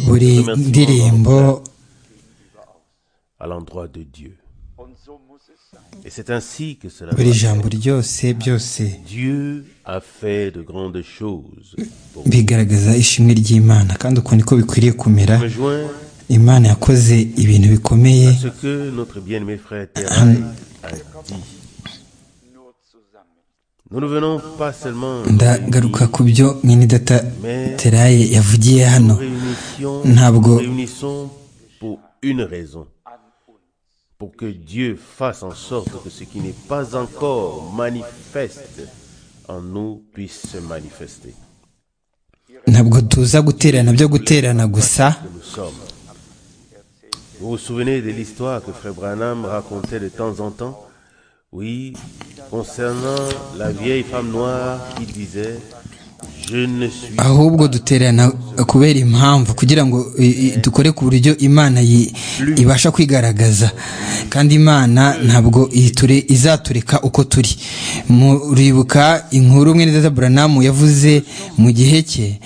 buri ndirimbo à l'endroit de Dieu. Et c'est ainsi que cela buri doit jambo ryose byose Dieu a fait de grandes choses pour nous. bigaragaza ishimwe ry'imana kandi uko niko bikwiriye kumera Je me joins imana yakoze ibintu bikomeye à ce que notre bien-aimé frère Terraille a dit. Nous ne venons pas seulement nous ndagaruka réunir, ku byo mwenidata teraye yavugiye hano nous réunissons, Ntabwo- nous réunissons pour une raison. Pour que Dieu fasse en sorte que ce qui n'est pas encore manifeste en nous puisse se manifester. ntabwo tuza guterana byo guterana gusa nous sommes. Vous vous souvenez de l'histoire que Frère Branham racontait de temps en temps Oui, concernant la vieille femme noire qui disait Je ne suis pas. ahubwo duterana kubera impamvu kugira ngo i- i- dukore ku buryo imana yi- ibasha kwigaragaza kandi imana ntabwo iture- izatureka uko turi muribuka inkuru mwenedata buranamu yavuze mu gihe cye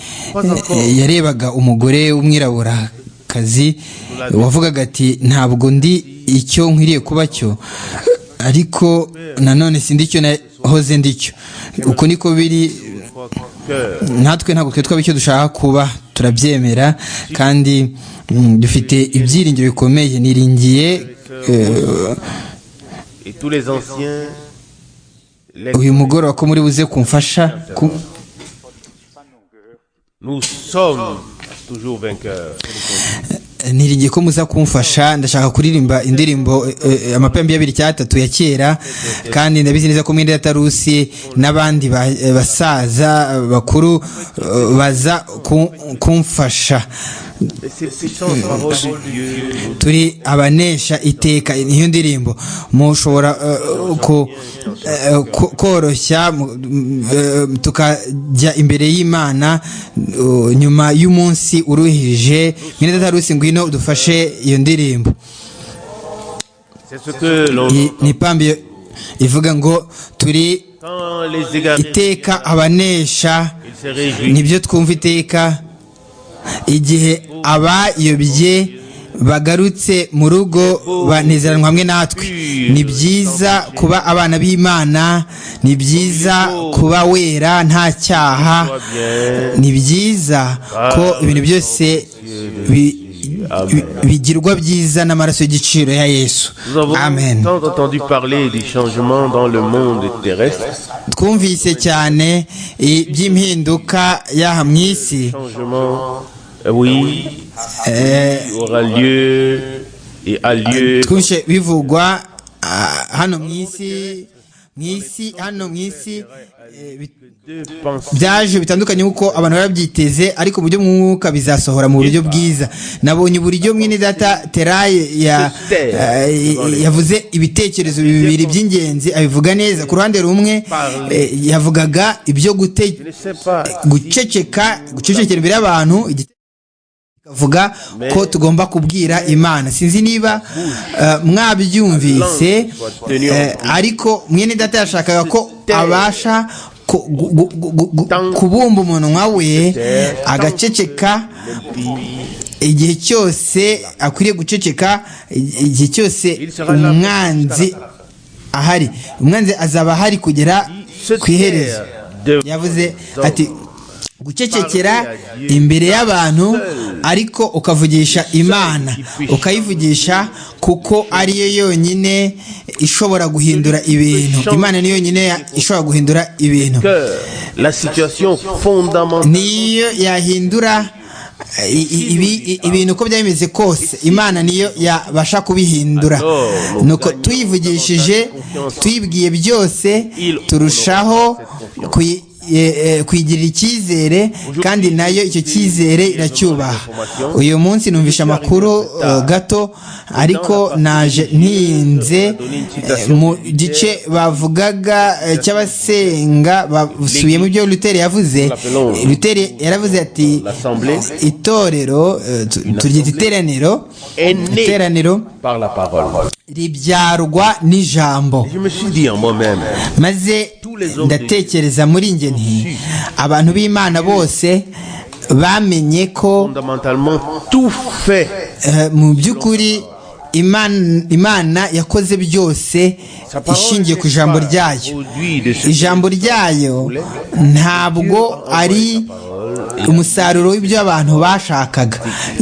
eh, yarebaga umugore w'umwiraburakazi wavugaga ati ntabwo ndi icyo nkwiriye kuba cyo ariko nanone sindi icyo nahoze ndi cyo uko niko biri Cœur. natwe ntabwo twe twaba icyo dushaka kuba turabyemera kandi mm, dufite ibyiringiro bikomeye niringiye eh, Et tous les anciens, les- uyu mugoroba ko muri buze kumfasha ku- nous sommes toujours vainqueurs. niringiye ko muza kumfasha ndashaka kuririmba indirimbo eh, eh, amapembe y'abiri cyatatu ya kera kandi ndabizi neza ko mwenda yatarusi n'abandi ba- eh, basaza eh, bakuru eh, baza ku- kumfasha Et ces puissantes paroles de Dieu nous turi abanesha iteka niyo ndirimbo mushobora eh, ku- eh, ku- koroshya mu- m- eh, tukajya imbere y'imana eh, nyuma y'umunsi uruhije mwene datarusi ngwino dufashe iyo ndirimbo C'est ce que l'on Iyi ni ipambi ivuga ngo turi Quand les égarés, iteka abanesha ils se réjouissent. nibyo twumva iteka igihe abayobye bagarutse mu rugo banezeranwa hamwe natwe ni byiza kuba abana b'imana ni byiza kuba wera nta cyaha ni byiza ko ibintu byose bi- bi- bigirwa byiza n'amaraso y'igiciro ya yesu Nous avons amen tant entendu parler du changement dans le monde terrestre, twumvise cyane i- by'impinduka y'aha mu isi changement, euh, oui, eh, qui aura lieu et a lieu twumvise bivugwa ah, hano mu isi mu isi hano mu isi eh, bi- de penser byaje bitandukanye kuko abantu barabyiteze ariko mu buryo mwuka bizasohora mu buryo bwiza nabonye uburyo mwene data teraye ya- eh, yavuze ibitekerezo bibiri by'ingenzi abivuga neza ku ruhande rumwe eh, yavugaga ibyo gute- Je ne sais pas. guceceka gucecekera imbere y'abantu igite- kavuga ko tugomba kubwira imana sinzi niba eh, mwabyumvise eh, ariko mwene data yashakaga ko abasha ku- gu- gu- gu- gu- kubumba umunwa we agaceceka igihe cyose akwiriye guceceka igihe cyose umwanzi ahari umwanzi azaba ahari kugera Se ku iherezo taire de yavuze Zo. ati gucecekera imbere y'abantu ariko ukavugisha imana ukayivugisha kuko ariyo yonyine ishobora guhindura ibintu imana niyo yonyine ya- ishobora guhindura ibintu cœur, la situation fondamentale. niyo yahindura i- i- ibi- i- ibintu uko byaba bimeze kose imana niyo yabasha kubihindura nuko tuyivugishije tuyibwiye byose turushaho kuyi- eh, eh, kuyigirira icyizere kandi nayo icyo cyizere iracyubaha uyu munsi numvishe amakuru eh, gato ariko naje ntinze eh, mu gice bavugaga eh, cy'abasenga basubiyemo ibyo luteri yavuze luteri yaravuze ati L'assemblée itorero eh, tu- turyita iteraniro est née iteraniro par la parole. ribyarwa n'ijambo Je me suis dit en moi-même, maze ndatekereza muri nge nti abantu b'imana bose bamenye ko fondamentalement tout fait. eh, mu by'ukuri Imana- imana yakoze byose Sa parole ishingiye ku n'est ijambo pas ryayo produit de ce ijambo ryayo ntabwo ari umusaruro w'ibyo abantu bashakaga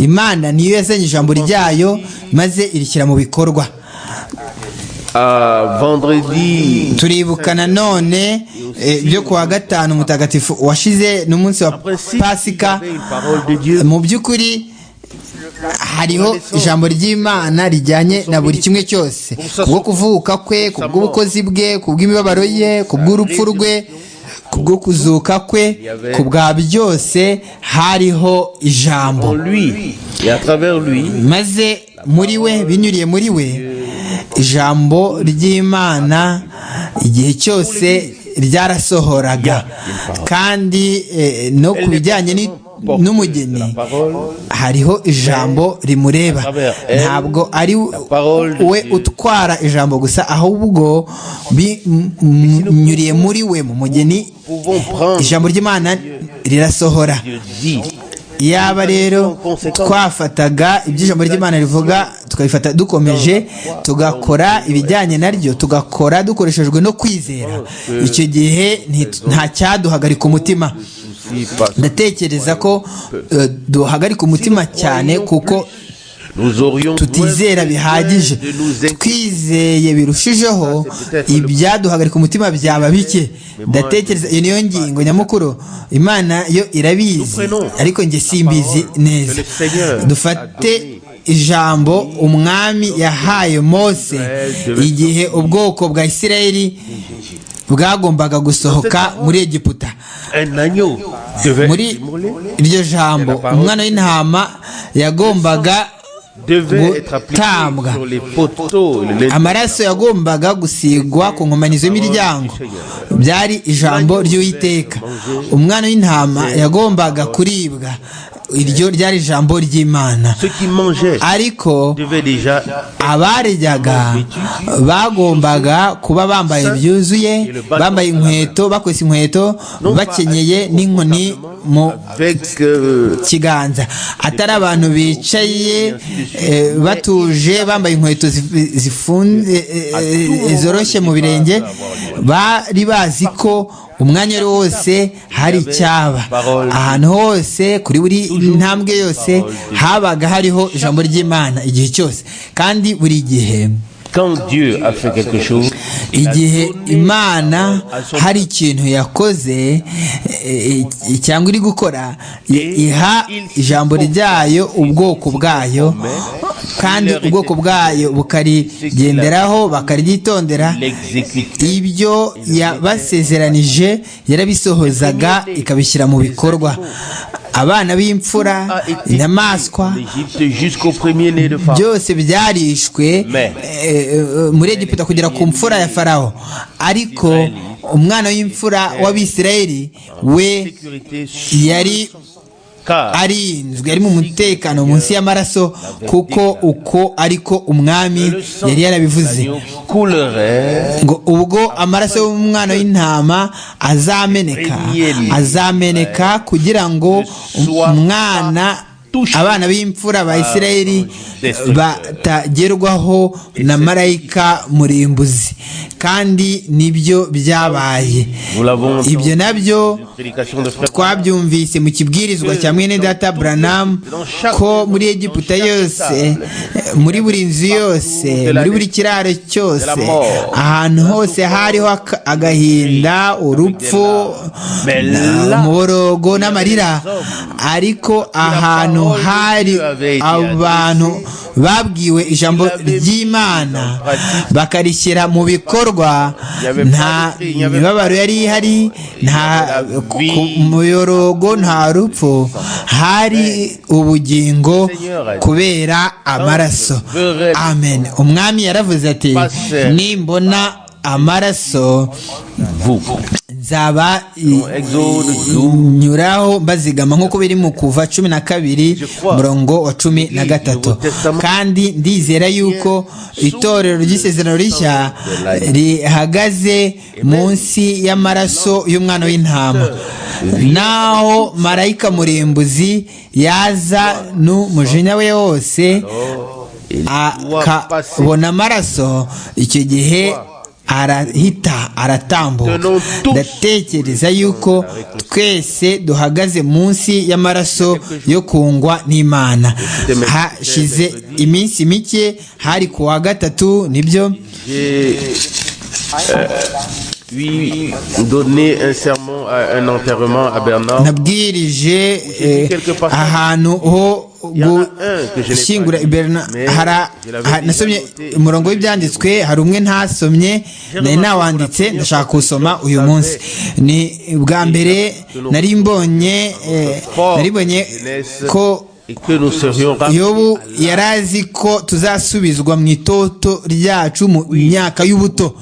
imana niyo yazanye ijambo ryayo maze irishyira mu bikorwa à vendredi. turibuka nanone eh, byo kuwa gatanu mutagatifu washize n'umunsi wa Après si pasika il y avait une parole de Dieu, mu by'ukuri hariho ijambo ry'imana rijyanye na buri kimwe cyose kubwo kuvuka kwe kubw'ubukozi bwe kubw'imibabaro ye kubw'urupfu rwe kubwo kuzuka kwe ku bwa byose hariho en ijambo lui et à travers lui, maze muri we binyuriye muri we ijambo ry'imana igihe cyose ryarasohoraga kandi eh, no ku bijyanye n'i- n'umugeni la parole hariho ijambo rimureba ntabwo ari we utwara ijambo gusa ahubwo binyuriye muri we mu mugeni pouvons prendre ijambo ry'imana rirasohora Dieu dit. yaba rero twafataga ibyo ijambo ry'imana rivuga tukabifata dukomeje tugakora ibijyanye naryo tugakora dukoreshejwe no kwizera icyo gihe nti- nta cyaduhagarika umutima Si parce que ndatekereza ko eh, duhagarika umutima cyane kuko nous aurions tutizera besoin bihagije de nous inquiéter. twizeye birushijeho ibyaduhagarika umutima byaba bike ndatekereza iyo niyo ngingo nyamukuru imana yo irabizi ariko njye simbizi neza dufate ijambo umwami yahaye mose igihe ubwoko bwa isirayeli bwagombaga gusohoka muri egiputa Un agneau devait muri être immolé, iryo jambo umwana w'intama yagombaga devait être appliqué gutambwa sur les poteaux, les amaraso yagombaga gusigwa ku nkomanizo y'imiryango byari ijambo ry'uwiteka umwana w'intama yagombaga kuribwa iryo ryari ijambo ry'imana ceux qui mangeaient ariko devaient déjà abaryaga bagombaga kuba bambaye byuzuye bambaye inkweto bakwesa inkweto bakenyeye n'inkoni mu avec euh, kiganza atari abantu bicaye eh, batuje bambaye inkweto zif- zifunze eh, eh, zoroshye mu birenge bari bazi ko umwanya wari wose hari icyaba ahantu hose kuri buri ntambwe yose habaga hariho ijambo ry'imana igihe cyose kandi buri gihe quand Dieu a fait quelque chose, igihe imana hari ikintu yakoze eh, eh, cyangwa iri gukora i- iha ijambo ryayo ubwoko bwayo kandi ubwoko bwayo bukarigenderaho bakariryitondera l'exécute. ibyo yabasezeranije yarabisohozaga ikabishyira mu bikorwa abana b'imfura inyamaswa L'Égypte jusqu'au premier-né de Pharaon. byose byarishwe Mais- eh, eh, muri egiputa kugera ku mfura ya farawo ariko umwana w'imfura w'abisirayeli we Sécurité yari car arinzwe yari mu mutekano munsi y'amaraso kuko uko ariko umwami yari yarabivuze l'agneau coulerait ngo ubwo amaraso y'umwana w'intama azameneka azameneka kugira ngo umwana abana b'imfura ba isirayeli batagerwaho na marayika murimbuzi kandi nibyo byabaye ibyo nabyo prédication de frère twabyumvise mu kibwirizwa cya mwene data buranamu ko muri egiputa yose eh, muri buri nzu yose muri buri kiraro cyose ahantu hose hariho aka- agahinda urupfu na- umuborogo n'amarira ariko ahantu hari abantu babwiwe ijambo ry'imana bakarishyira mu bikorwa nta mibabaro yari ihari nta ku- muyorogo nta rupfu hari ubugingo kubera amaraso amen umwami yaravuze ati nimbona amaraso vous. nzaba i- Exode i- 12. nyuraho mbazigama nk'uko biri mu kuva cumi na kabiri murongo wa cumi na gatatu kandi ndizera yuko itorero ry'isezerano rishya rihagaze munsi y'amaraso y'umwana w'intama naho marayika murimbuzi yaza n'umujinya we wose akabona amaraso icyo gihe arahita aratambuka ndatekereza yuko twese duhagaze munsi y'amaraso yo kungwa n'imana hashize iminsi mike hari ku wa gatatu nibyo J'ai euh, puis donné un sermon, à- un enterrement à Bernard. nabwirije eh, ahantu ho gushyingura iberna hara- ha- nasomye umurongo w'ibyanditswe hari umwe ntasomye nari nawanditse ndashaka kuwusoma uyu munsi ni bwa mbere nari mbonye eh, nari mbonye ko Et que nous serions rapides. yobu yari azi ko tuzasubizwa mu itoto ryacu mu myaka y'ubuto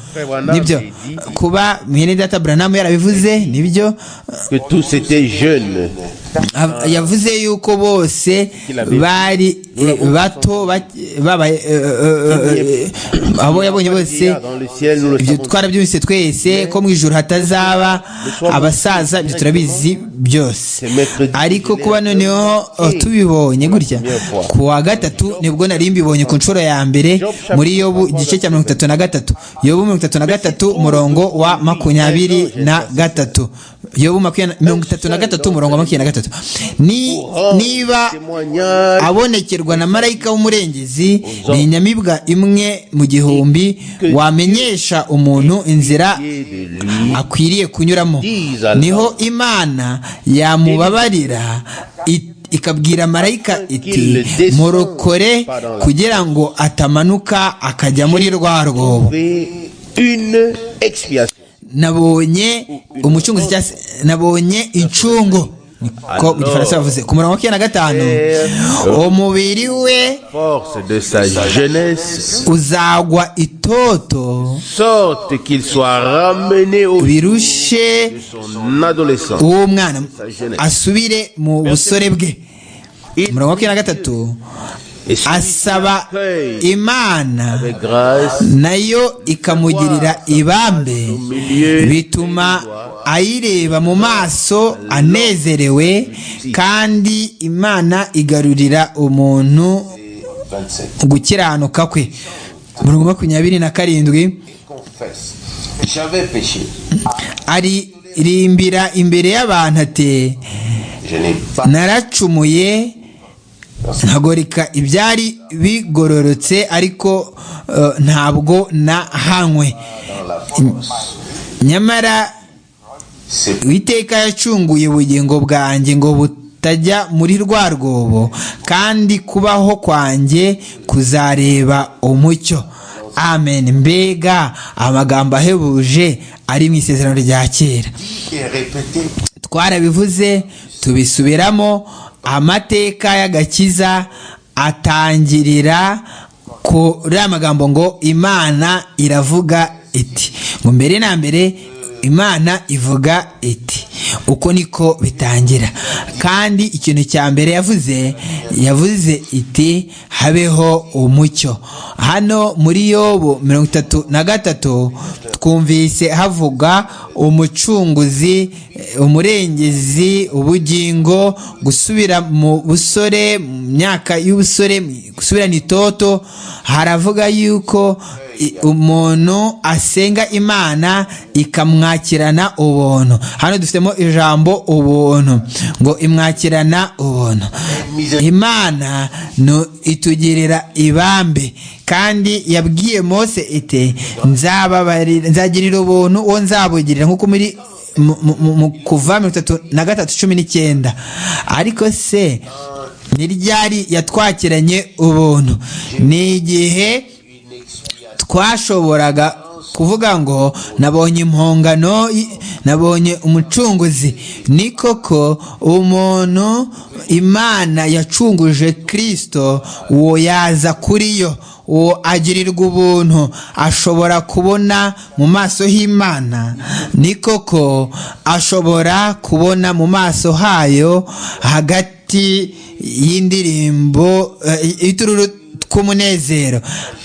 nibyo kuba mwene data buranamu yarabivuze nibyo que tous étaient jeunes. Ab- yavuze yuko bose bari eh, bato bak- babaye eh, eh, eh, abo yabonye Il y bose a Dans le ciel, nous le ibyo savons. twarabyumvise twese ko mu ijoro hatazaba abasaza ibyo turabizi byose ariko kuba noneho oh, tubibonye gutya ku wa gatatu nibwo nari mbibonye ku nshuro ya mbere muri yobu igice cya mirongo itatu na gatatu yobu mirongo itatu na gatatu umurongo wa makumyabiri na gatatu yobu makumyabiri na- mirongo itatu na gatatu umurongo wa makumyabiri na gatatu Ni- niba Témoignage abonekerwa na marayika w'umurengezi ni inyamibwa imwe mu gihumbi wamenyesha umuntu inzira de lui. akwiriye kunyuramo niho imana yamubabarira i- ikabwira marayika iti murokore kugira ngo atamanuka akajya muri rwa rwobo fait Une expiation. nabonye umucunguzi cyangwa se nabonye incungu niko mu gifaransa bavuze ku murongo wa makumyabiri na gatanu umubiri we Force de sa jeunesse, uzagwa itoto sorte qu'il soit ramené au birushe son adolescence. uwo mwana asubire mu busore bwe umurongo wa makumyabiri na gatatu Et celui asaba qui l'accueille imana avec grâce nayo ikamugirira ibambe bituma ayireba mu maso anezerewe kandi imana igarurira umuntu gukiranuka kwe umurongo wa makumyabiri na karindwi confesse. J'avais péché. aririmbira imbere y'abantu ati Je n'ai pas naracumuye ntagoreka ibyari bigororotse ariko eh, ntabwo nahanywe dans la force. nyamara C'est uwiteka yacunguye ubugingo bwanjye ngo butajya muri rwa rwobo kandi kubaho kwanjye kuzareba umucyo amen mbega amagambo ahebuje ari mu isezerano rya kera dit et répété twarabivuze tubisubiramo amateka y'agakiza atangirira kuri aya magambo ngo imana iravuga iti ngo mbere na mbere imana ivuga iti uko niko bitangira kandi ikintu cya mbere yavuze yavuze iti habeho umucyo hano muri yobo mirongo itatu na gatatu twumvise havuga umucunguzi eh, umurengezi ubugingo gusubira mu busore mu myaka y'ubusore mu- gusubirana itoto haravuga yuko i- umuntu asenga imana ikamwakirana ubuntu hano dufitemo ijambo ubuntu ngo imwakirana ubuntu imana no itugirira ibambe kandi yabwiye mose iti nzababarira nzagirira ubuntu uwo nzabugirira nk'uko muri mu- mu- mu- mu kuva mirongo itatu na gatatu cumi n'icyenda ariko se ni ryari yatwakiranye ubuntu ni igihe twashoboraga kuvuga ngo nabonye impongano y- nabonye umucunguzi ni koko umuntu imana yacunguje kirisito uwo yaza kuri yo uwo agirirwa ubuntu ashobora kubona mu maso h'imana ni koko ashobora kubona mu maso hayo hagati y'indirimbo itururu tw'umunezero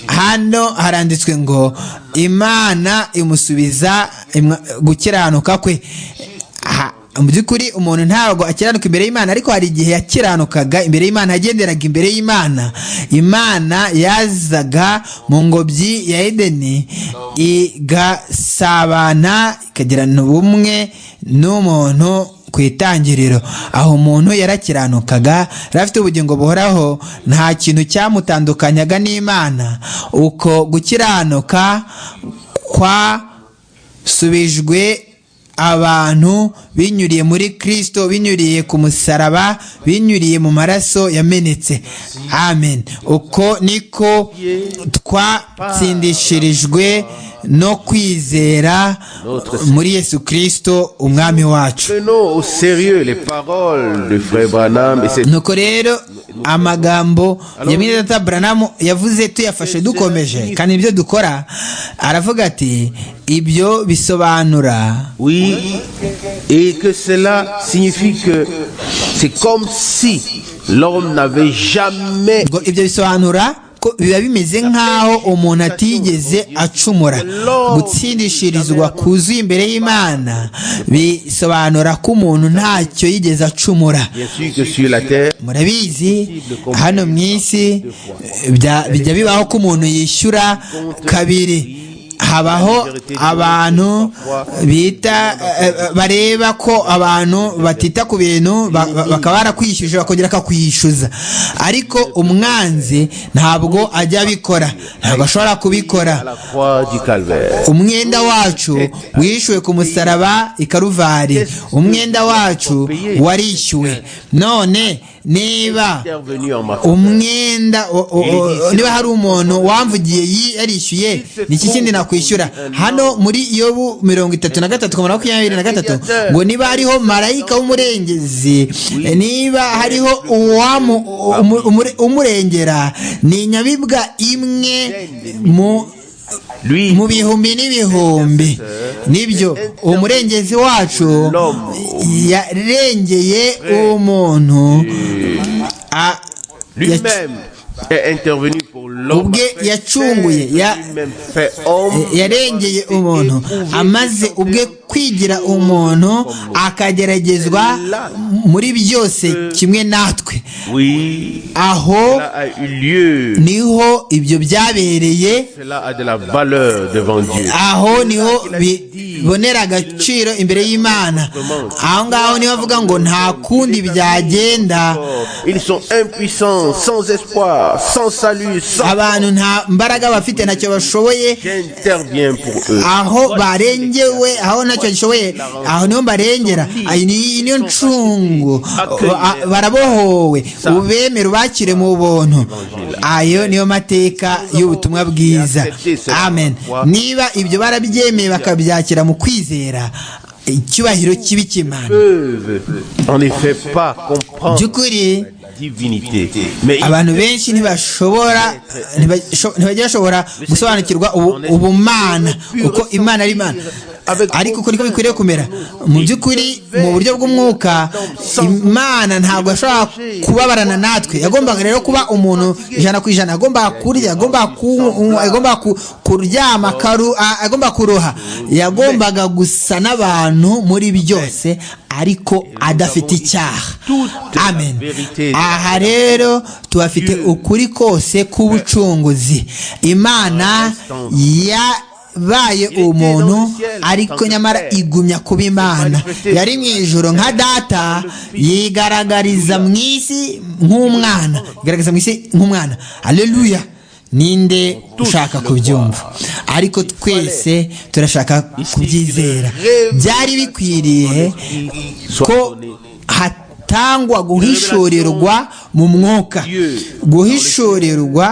hano haranditswe ngo imana imusubiza gukiranuka kwe mu by'ukuri umuntu ntabwo akiranuka imbere y'imana ariko hari igihe yakiranukaga imbere y'imana yagenderaga imbere y'imana imana yazaga mu ngobyi ya edeni igasabana ikagirana ubumwe n'umuntu ku itangiriro aho umuntu yarakiranukaga yari afite ubugingo buhoraho nta kintu cyamutandukanyaga n'imana uko gukiranuka kwasubijwe abantu binyuriye muri kirisito binyuriye ku musaraba binyuriye mu maraso yamenetse amen uko niko twatsindishirijwe no kwizera muri yesu kirisito umwami wacu nuko rero amagambo ya mwiza buranamu yavuze tuyafashe dukomeje kandi ibyo dukora aravuga ati ibyo bisobanura Oui, et que cela signifie que c'est comme si l'homme n'avait jamais... ngo ibyo bisobanura ko biba bimeze nk'aho umuntu atigeze acumura gutsindishirizwa kuzuye imbere y'imana bisobanura ko umuntu ntacyo yigeze acumura Bien sûr que sur la terre, murabizi hano mu isi bya- bijya bibaho ko umuntu yishyura kabiri habaho abantu bita eh, eh, bareba ko abantu batita ku bintu ba- ba- bakaba barakwishyuje bakongera bakakwishyuza ariko umwanzi ntabwo ajya abikora ntabwo ashobora kubikora à la croix du calvaire. umwenda wacu wishyuwe ku musaraba i karuvari umwenda wacu warishyuwe none niba Intervenu en ma umwenda o- o- o- niba hari umuntu wamvugiye yi- yarishyuye niki kindi nakwishyura hano muri yobu mirongo itatu na gatatu koma makumyabiri na gatatu ngo niba hariho marayika w'umurengezi niba hariho uwamu- umu- umure- umurengera ni inyabibwa imwe mu Lui, mu bihumbi n'ibihumbi nibyo uwo murengezi wacu yarengeye uwo muntu a- yac- lui-même est intervenu pour l'homme. Ubwe afin yacunguye, de ya- Lui-même fait homme. yarengeye umuntu amaze ubwe kwigira umuntu akageragezwa muri byose kimwe natwe Oui, aho cela a eu lieu. niho ibyo byabereye Cela a de la valeur devant Dieu. aho niho bibonera agaciro imbere y'imana aho ngaho niho bavuga ngo nta kundi byagenda Ils sont impuissants, sans espoir, sans salut, sans... abantu nta mbaraga bafite ntacyo bashoboye J'interviens pour eux. aho barengewe aho ntacyo gishoboye aho niho barengera iyi ni- iyi niyo ncungu Ba- barabohowe ubemera ubakire mu buntu ayo niyo mateka y'ubutumwa bwiza amen niba ibyo barabyemeye bakabyakira mu kwizera icyubahiro kibi cy'imana peuvent en effet pas mu comprendre by'ukuri la divinité, mais ils abantu benshi ntibashobora ntibasho- ntibajya bashobora gusobanukirwa ubu- ubumana kuko imana ari imana ariko uko niko bikwiriye kumera mu by'ukuri mu buryo bw'umwuka imana ntabwo yashobora kubabarana natwe yagombaga rero kuba umuntu ijana ku ijana yagombaga kurya yagombaga kunywa yagombaga ku- kuryama akaru- a- yagombaga kuroha yagombaga gusa n'abantu muri byose ariko adafite icyaha amen aha rero tuhafite ukuri kose k'ubucunguzi imana yabaye umuntu ariko nyamara igumya kuba imana yari mu ijoro nka data yigaragariza mu isi nk'umwana igaragaza mu isi nk'umwana aleluya ninde ushaka kubyumva ariko twese turashaka kubyizera byari bikwiriye ko hatangwa guhishurirwa mu mwuka guhishurirwa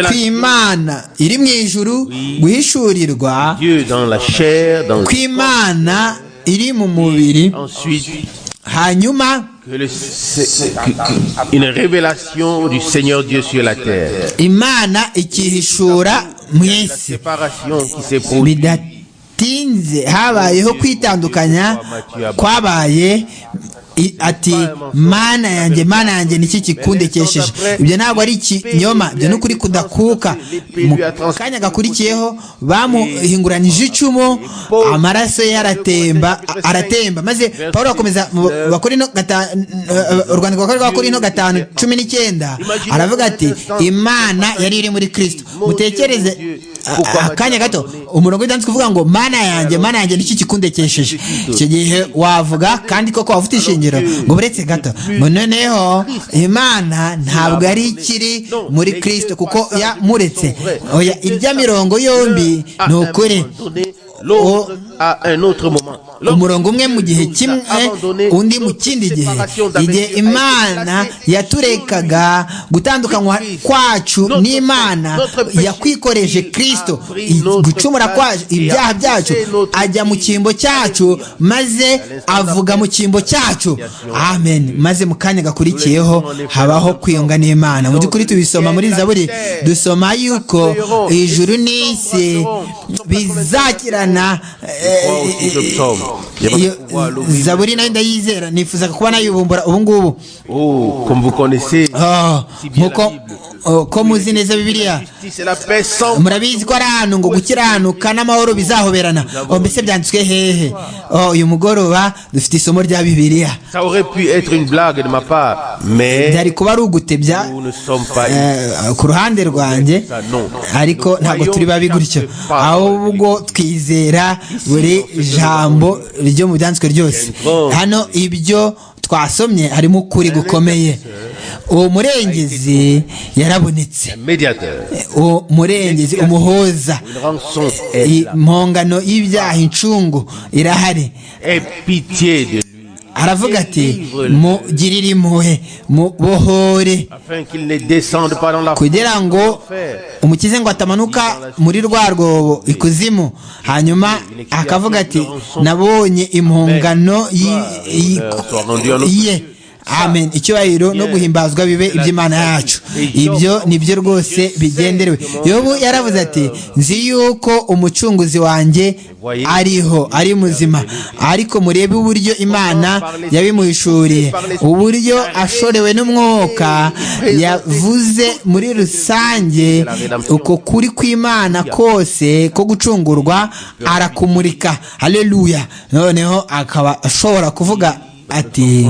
kw'imana iri mu ijuru guhishurirwa Dieu dans la chair, dans le... kw'imana iri mu mubiri ensuite hanyuma que le- c'est- que- que- une révélation du Seigneur Dieu sur la terre. imana ikihishura mu La isi séparation qui s'est produite. bidatinze habayeho kwitandukanya kwabaye I- ati mana yanjye mana yanjye niki kikundekesheje ibyo ntabwo ari ikinyoma ibyo ni ukuri kudakuka mu kanya gakurikiyeho bamuhinguranije icumu amaraso ye aratemba a- aratemba maze paul akomeza mu Bakorino gata- eh, urwandiko rwa kabiri rwa Bakorino gatanu cumi n'icyenda aravuga ati imana yari iri muri kristo mutekereze a- akanya gato umurongo w'ibyanditswe uvuga ngo mana yanjye mana yanjye nicyo kikundekesheje icyo gihe wavuga kandi koko waba ufite ishingiro ngo buretse gato ngo noneho imana ntabwo ari ikiri muri kirisito kuko yamuretse oya irya mirongo yombi ni ukuri Donner l'autre à un autre moment. umurongo umwe mu gihe kimwe undi mu kindi gihe igihe imana yaturekaga gutandukanywa kwacu n'imana yakwikoreje kirisito gucumura kwacu ibyaha byacu ajya mu cyimbo cyacu maze avuga mu cyimbo cyacu amen maze mu kanya gakurikiyeho habaho kwiyunga n'imana mu by'ukuri tubisoma muri zaburi dusoma yuko ijuru n'isi bizakirana eh, Qui se psaume. iyo zaburi nayo ndayizera nifuzaga kuba nayibumbura ubu ngubu Oh, comme vous connaissez, Ah, nkuko oh, ko muzi neza bibiliya justice et la paix sans murabizi ko ari ahantu ngo gukiranuka n'amahoro bizahoberana oh, mbese byanditswe hehe Oh, uyu mugoroba dufite isomo rya bibiliya Ça aurait pu être une blague de ma part, mais byari kuba ari ugutebya nous ne sommes pas eh, ku ruhande rwanjye ariko ntabwo turi babi gutyo ahubwo twizera buri jambo ryo mu byanditswe ryose hano ibyo twasomye harimo ukuri gukomeye uwo murengezi yarabonetse médiateur. uwo murengezi umuhoza Une rançon est I- là. impongano y'ibyaha incungu irahari Aie pitié de lui, aravuga ati mugirire impuhwe mubohore afin qu'il ne descende pas dans la kugira ngo umukize ngo atamanuka muri rwa rwobo ikuzimu hanyuma akavuga ati nabonye impongano yi- yi- ye amen icyubahiro no guhimbazwa bibe iby'imana yacu ibyo nibyo rwose bigenderewe yobu yaravuze ati nzi yuko umucunguzi wanjye ariho ari muzima ariko murebe uburyo imana yabimuhishuriye uburyo ashorewe n'umwuka yavuze muri rusange uko kuri kw'imana kose ko gucungurwa arakumurika haleluya noneho akaba ashobora kuvuga ati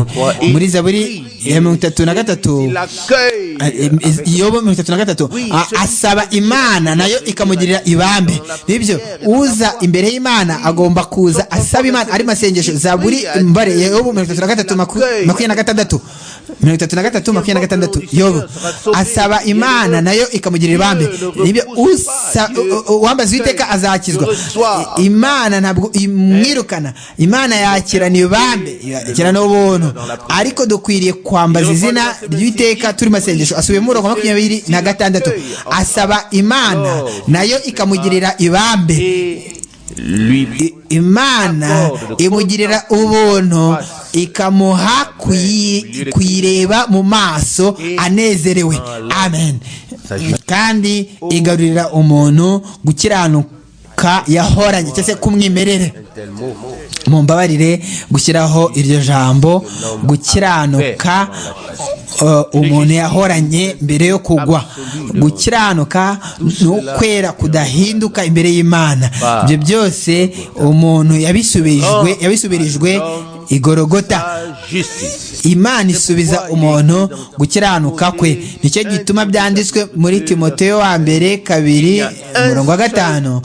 muri zaburi ya mirongo itatu na gatatu Il accueille yobo mirongo itatu na gatatu a- asaba imana nayo ikamugirira ibambe nibyo uza imbere y'imana agomba kuza asaba imana ari masengesho zaburi mbare yobo mirongo itatu na gatatu maku- makumyabiri na gatandatu mirongo itatu na gatatu makumyabiri na gatandatu yobo asaba imana nayo ikamugirira ibambe nibyo usa u- u- uwambaza uwiteka azakizwa I- imana ntabwo imwirukana imana yakirana ibambe yakirana ubuntu ariko dukwiriye kwambaza izina ry'iteka turi masengesho asubiyemo umurongo wa makumyabiri na gatandatu asaba imana nayo ikamugirira ibambe et lui I- imana imugirira ubuntu ikamuha kuyi- kuyireba mu maso anezerewe amen kandi igarurira umuntu gukiranuka yahoranye cyangwa se kumwimerere mumbabarire gushyiraho iryo jambo gukiranuka uh, umuntu yahoranye mbere yo kugwa gukiranuka ni ukwera kudahinduka imbere y'imana ibyo byose umuntu yabisubijwe yabisubirijwe igorogota justice. imana isubiza umuntu gukiranuka kwe nicyo gituma byanditswe muri timoteyo wa mbere kabiri umurongo wa gatanu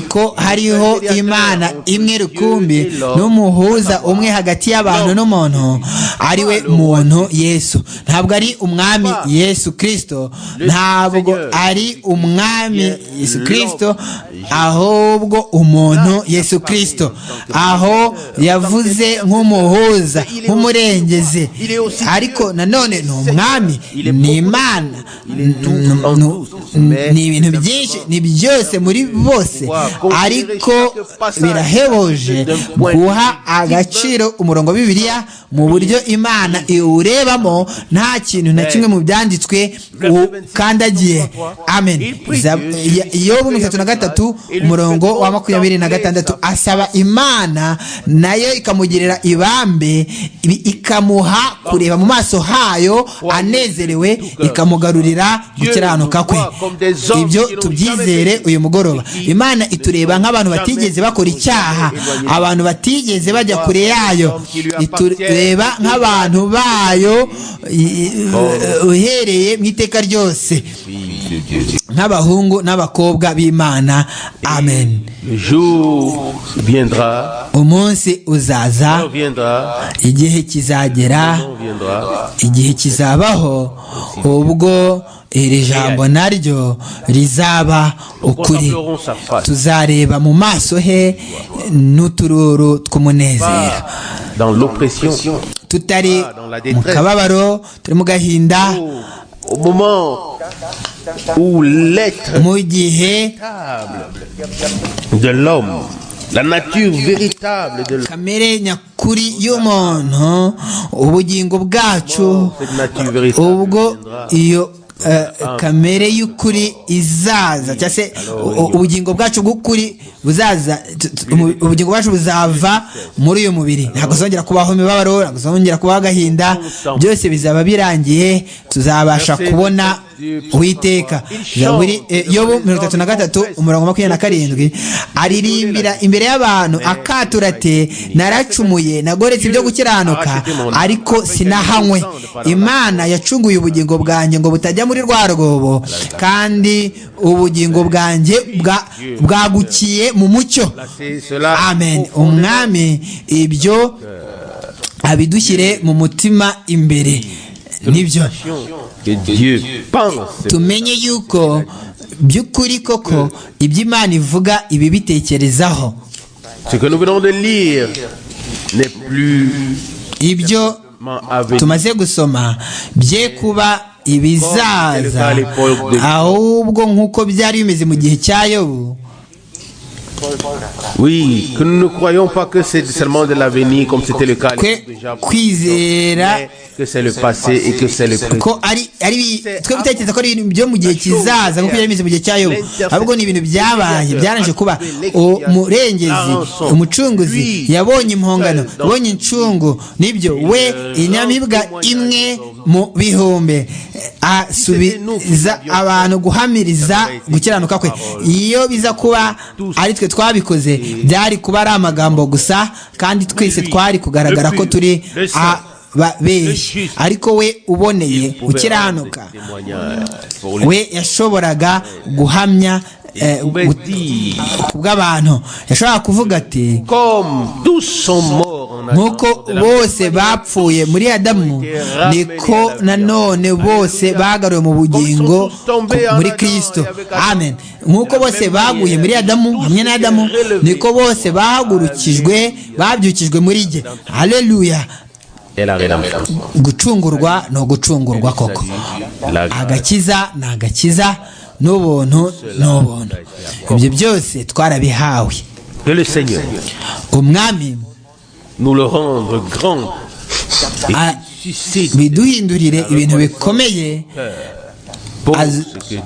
ko hariho imana imwe rukumbi n'umuhuza umwe hagati y'abantu n'umuntu ari we muntu yesu ntabwo ari umwami yesu kirisito ntabwo ari umwami yesu kirisito ahubwo umuntu yesu kirisito aho yavuze nk'umuhuza nk'umurengezi ariko nanone ni umwami ni imana Ni- ni- ni ibintu byinshi ni byose muri bose ariko birahebuje guha agaciro umurongo wa bibiliya mu buryo imana iwurebamo nta kintu na kimwe mu byanditswe ukandagiye amen iyo mirongo itatu na gatatu umurongo wa makumyabiri na gatandatu asaba imana nayo ikamugirira ibambe ikamuha kureba mu maso hayo anezerewe ikamugarurira gukiranuka kwe ibyo tubyizere uyu mugoroba imana itureba nk'abantu batigeze bakora icyaha abantu batigeze bajya kure yayo itureba nk'abantu bayo uhereye mu iteka ryose nk'abahungu n'abakobwa b'imana amen umunsi uzaza igihe kizagera igihe kizabaho ubwo iri jambo naryo rizaba ukuri tuzareba mu maso he n'utururu tw'umunezero tutari mu kababaro turi mu gahinda mu gihe La nature véritable de kamere nyakuri y'umuntu ubugingo bwacu ubwo iyo Uh, kamere y'ukuri izaza cyangwa se ubugingo bwacu bw'ukuri buzaza ubugingo bwacu buzava muri uyu mubiri ntabwo zongera kubaho imibabaro ntabwo zongera kubaho agahinda byose bizaba birangiye tuzabasha kubona uwiteka yobu mirongo itatu na gatatu umurongo makumyabiri na karindwi aririmbira imbere y'abantu akatura ati naracumuye nagoretse ibyo gukiranuka ariko sinahanywe imana yacunguye ubugingo bwanjye ngo butajya muri rwa rwobo kandi ubugingo bwanjye bwagukiye mu mucyo amen umwami ibyo abidushyire mu mutima imbere nibyo tumenye yuko by'ukuri koko ibyo imana ivuga ibi bitekerezaho ibyo tumaze gusoma bye kuba ibizaza ahubwo nk'uko byari bimeze mu gihe cya yobu Oui, que nous ne croyons pas que c'est seulement de l'avenir comme c'était le cas déjà. kwizera Que c'est le passé et que c'est le présent. ko ari ari bi- twe gutekereza ko ari ibintu byo mu gihe kizaza nk'uko byari bimeze mu gihe cya yobu ahubwo ni ibintu byabaye byarangije kuba umurengezi umucunguzi yabonye impongano yabonye incungu nibyo we inyamibwa imwe mu bihumbi asubiza abantu guhamiriza gukiranuka kwe iyo biza kuba ari twe twabikoze byari kuba ari amagambo gusa kandi twese twari kugaragara ko turi ababeshyi ariko we uboneye ukiranuka we yashoboraga guhamya eh, gut- kubw'abantu yashoboraga kuvuga ati Comme tous sont morts en nk'uko bose bapfuye muri adamu niko nanone bose bagaruwe mu bugingo ku- muri kristo amen nk'uko bose baguye muri adamu hamwe na adamu niko bose bahagurukijwe babyukijwe muri jye haleluya Et la rédemption. gucungurwa ni ugucungurwa koko La agakiza ni agakiza n'ubuntu ni ubuntu ibyo byose twarabihawe Que le Seigneur umwami nous le rendre grand. a- Suscite biduhindurire ibintu bikomeye pour az- ce que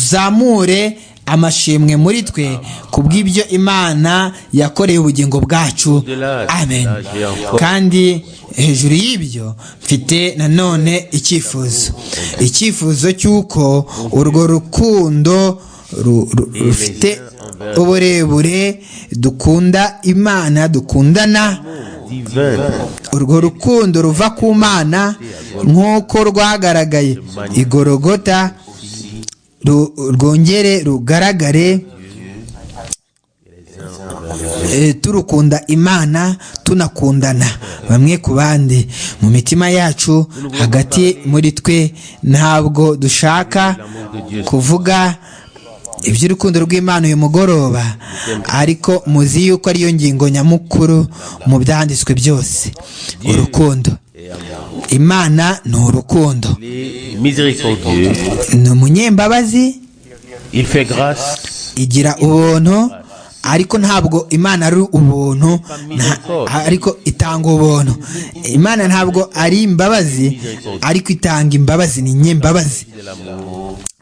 azamure amashimwe muri twe ku bw'ibyo imana yakoreye ubugingo bwacu amen kandi hejuru y'ibyo mfite nanone icyifuzo icyifuzo cy'uko urwo rukundo ru- ru- rufite uburebure dukunda imana dukundana divin urwo rukundo ruva ku mana nk'uko rwagaragaye igorogota ru- rwongere rugaragare Eh, turukunda imana tunakundana bamwe ku bandi mu mitima yacu hagati muri twe ntabwo dushaka kuvuga iby'urukundo rw'imana uyu mugoroba ariko muzi yuko ariyo ngingo nyamukuru mu byanditswe byose urukundo imana ni urukundo Il est miséricordieux. ni umunyembabazi Il fait grâce. igira ubuntu ariko ntabwo imana ari ubuntu nta- ariko itanga ubuntu imana ntabwo ari imbabazi ariko itanga imbabazi ni nyembabazi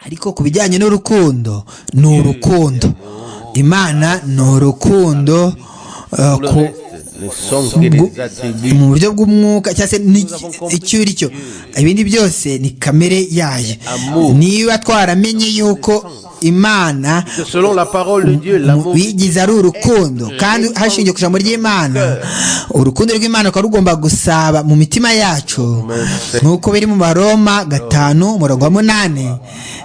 ariko ku bijyanye n'urukundo ni urukundo imana ni urukundo eh, Le ku- reste ne sont que des attributs. mu buryo bw'umwuka cyangwa se n'iki- icyo uri cyo ibindi byose ni kamere yayo niba twaramenye yuko imana Que Selon la parole de Dieu, l'amour bigize ari urukundo kandi hashingiye ku ijambo ry'imana urukundo rw'imana rukaba rugomba gusaba mu mitima yacu nk'uko biri mu baroma gatanu umurongo wa munani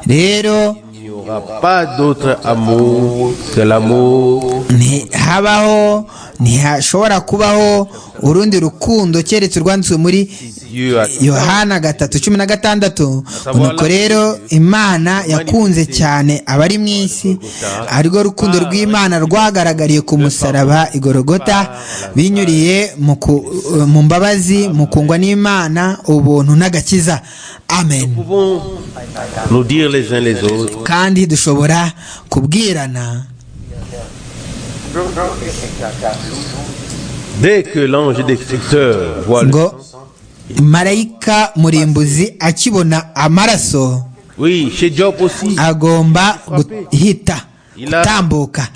rero n'y aura pas d'autre amour que l'amour ntihabaho ntihashobora kubaho urundi rukundo keretse urwanditswe muri Dieu a yohana gatatu cumi na gatandatu nuko rero imana yakunze cyane abari mu isi arirwo rukundo rw'imana rwagaragariye ku musaraba igorogota binyuriye mu ku- mu mbabazi mu kungwa n'imana ubuntu n'agakiza amen Nous pouvons nous dire les uns les autres, kandi dushobora kubwirana dès que l'ange destructeur voit le... ngo marayika murimbuzi akibona amaraso Oui, chez Job aussi, agomba guhita gutambuka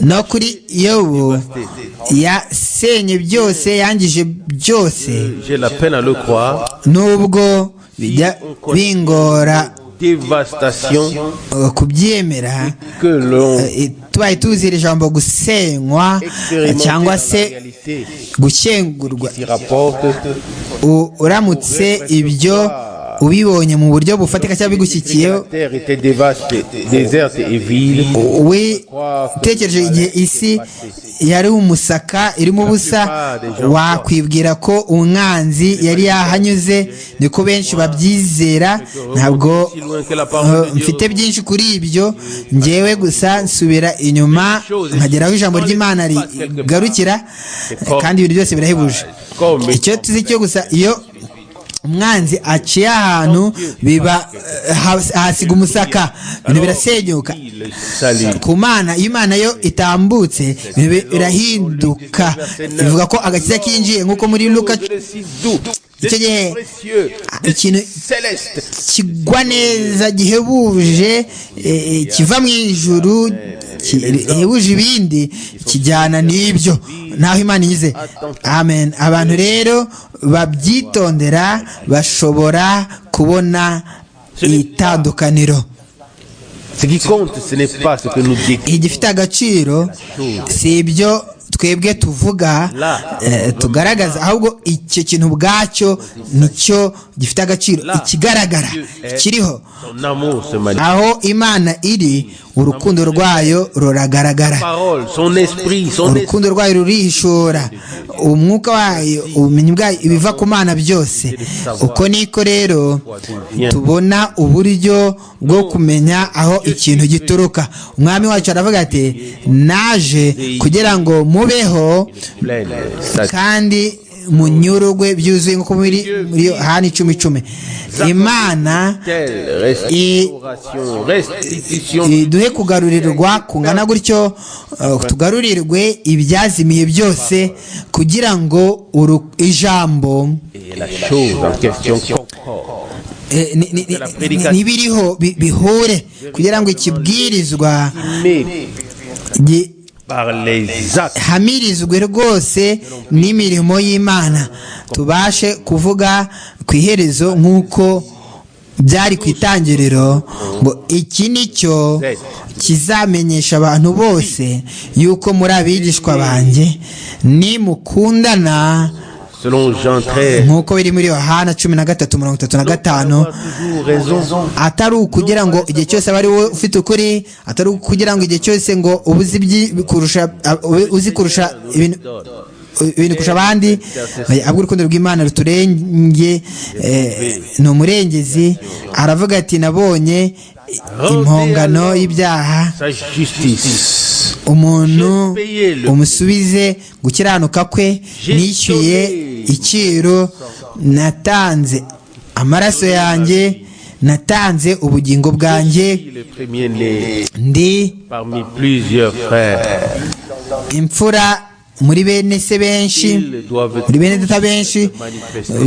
no kuri yobu yasenye byose yangije byose j'ai la peine à le croire, nubwo bijya bingora dévastation uh, kubyemera que l'on eh, tubaye tuzi iri jambo gusenywa expérimente cyangwa dans la se réalité gushyengurwa qui rapporte U- uramutse ibyo ubibonye mu buryo bufatika cyangwa que la bigushyikiyeho terre était dévastée, déserte et vide. we tekereje igihe isi yari umusaka irimo ubusa wakwibwira ko umwanzi yari yahanyuze niko benshi babyizera ntabwo eh, mfite byinshi kuri ibyo ngewe gusa nsubira inyuma nkagera aho ijambo ry'imana rigarukira kandi ibintu byose birahebuje icyo tuzi cyo gusa iyo umwanzi aciye ahantu biba eh, has- ahasiga umusaka ibintu birasenyuka Le salut. ku mana iyo imana yo itambutse ibintu birahinduka ivuga ko agakiza kinjiye nk'uko muri luka Le six doux, icyo gihe précieux, ikintu céleste. kigwa neza gihebuje eh, kiva mu ijuru gihebuje ibindi kijyana n'ibyo naho imana inyuze amen abantu rero babyitondera bashobora kubona itandukaniro Ce qui compte, ce n'est pas ce que nous dit igifite agaciro si ibyo twebwe tuvuga eh, tugaragaza ahubwo icyo kintu ubwacyo nicyo gifite agaciro ikigaragara kiriho son amour, se manifeste. aho imana iri urukundo rwayo ruragaragara Parole, son esprit, son esprit. urukundo rwayo rurihishura umwuka wayo ubumenyi bwayo ibiva ku mana byose uko niko rero tubona uburyo bwo kumenya aho ikintu gituruka umwami wacu aravuga ati naje kugira ngo mubeho pleine, satisfaite. kandi munyurugwe byuzuye nk'uko muri muri yohani icumi icumi imana Telle restauration, restitution duhe kugarurirwa kungana gutyo uh, tugarurirwe ibyazimiye byose kugira ngo uru- ijambo et la chose en question concorde. eh, ni- ni- ni- n'ibiriho bi- bihure kugira ngo ikibwirizwa Mais par les actes, hamirizwe rwose n'imirimo y'imana tubashe kuvuga ku iherezo nk'uko byari ku itangiriro ngo iki ni cyo kizamenyesha abantu bose yuko muri abigishwa banjye nimukundana selon Jean 13, nk'uko biri muri yohana cumi na gatatu mirongo itatu na gatanu a toujours raison. atari ukugira ngo igihe cyose aba ari wowe ufite ukuri atari ukugira ngo igihe cyose ngo uba uzi ibyi- kurusha ube uzi kurusha ibintu ibintu kurusha abandi ahubwo urukundo rw'imana ruturenge eh, ni umurengezi aravuga ati nabonye impongano y'ibyaha Sa justice. umuntu umusubize gukiranuka kwe nishyuye iciro natanze amaraso yanjye natanze ubugingo bwanjye Je suis le premier-né ndi parmi plusieurs frères. imfura muri bene se benshi Ils doivent muri bene data benshi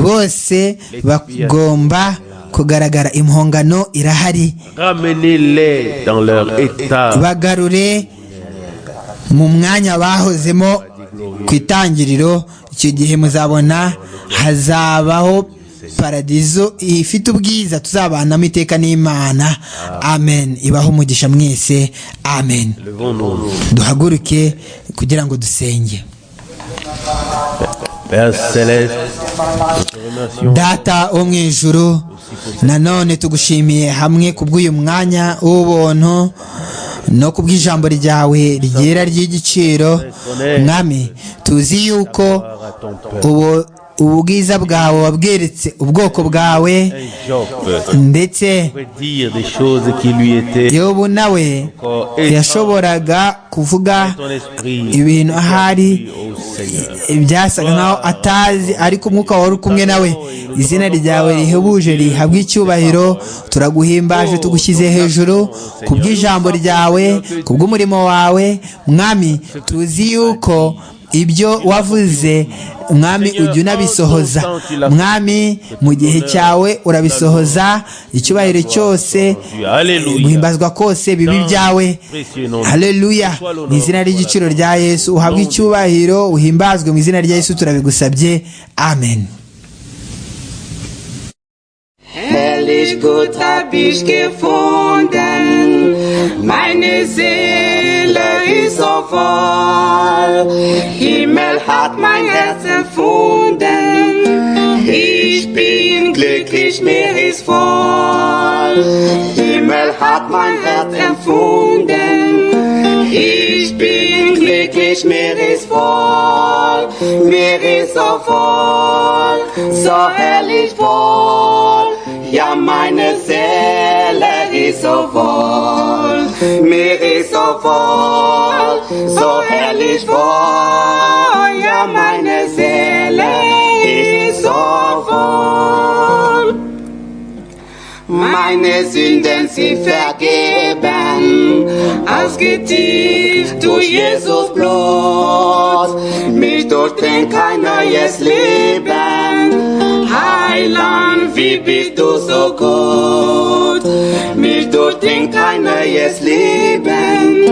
bose bagomba kugaragara impongano irahari ramener-les dans leur état bagarure mu mwanya bahozemo ku itangiriro icyo gihe muzabona hazabaho paradizo ifite ubwiza tuzabanamo iteka n'imana amen ibaho umugisha mwese amen Levons-nous. duhaguruke kugira ngo dusenge Père Céleste, nous te remercions data wo mu ijuru nanone tugushimiye hamwe ku bw'uyu mwanya w'ubuntu no ku bw'ijambo ryawe ryera ry'igiciro mwami tuzi yuko à ton peuple. ubu- ubwiza bwawe wabweretse ubwoko bwawe Job ndetse pouvait dire des choses qui lui étaient yobu nawe encore yashoboraga kuvuga Ton esprit ibintu ahari au Seigneur. ibyasaga nkaho atazi ariko umwuka wari uri kumwe nawe izina ryawe rihebuje rihabwa icyubahiro turaguhimbaje tugushyize hejuru ku bw'ijambo ryawe ku bw'umurimo wawe mwami tuzi yuko ibyo wavuze mwami ujya unabisohoza mwami mu gihe cyawe urabisohoza icyubahiro cyose guhimbazwa kose bibi byawe haleluya ni izina ry'igiciro rya yesu uhabwe icyubahiro uhimbazwe mu izina rya yesu turabigusabye amen Herrlich gut hab ich gefunden, meine Seele ist so voll. Himmel hat mein Herz erfunden, ich bin glücklich, mir ist voll. Himmel hat mein Herz erfunden, ich bin glücklich, mir ist voll, mir ist so voll, so herrlich voll. Ja, meine Seele ist so voll, mir ist so voll, so herrlich voll. Ja, meine Seele ist so voll. Meine Sünden sie vergeben, ausgetieft durch Jesus Blut. Mich durchdringt kein neues Leben, Heiland, wie bist du so gut? Mich durchdringt kein neues Leben,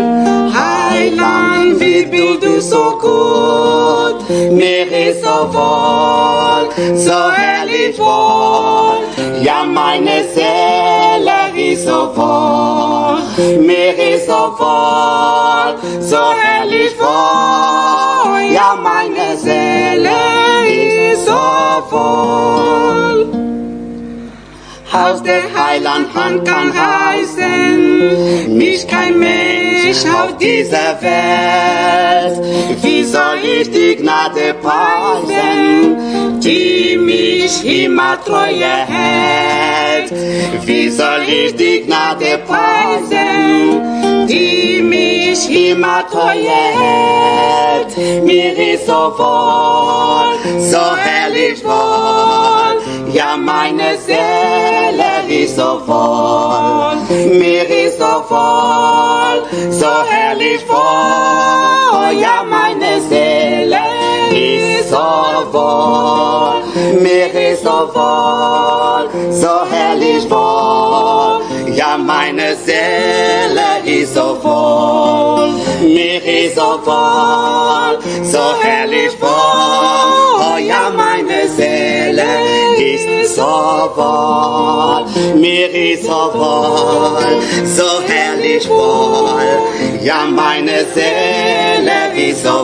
Heiland, wie bist du so gut? Mir ist so wohl, so herrlich wohl. Ja, meine Seele ist so voll, mir ist so voll, so herrlich voll. Ja, meine Seele ist so voll. Aus der heiland Hand kann reißen, mich kein Mensch auf dieser Welt. Wie soll ich die Gnade preisen, die mich immer treue hält? Wie soll ich die Gnade preisen, die mich immer treue hält? Mir ist so wohl, so herrlich wohl. Ja, meine Seele ist so voll, mir ist so voll, so herrlich voll. Ja, meine Seele ist so voll, mir ist so voll, so herrlich voll. Ja, meine Seele ist so voll, mir ist so voll, so herrlich voll. Oh ja, meine Seele ist so voll, mir ist so voll, so herrlich voll. Ja, meine Seele ist so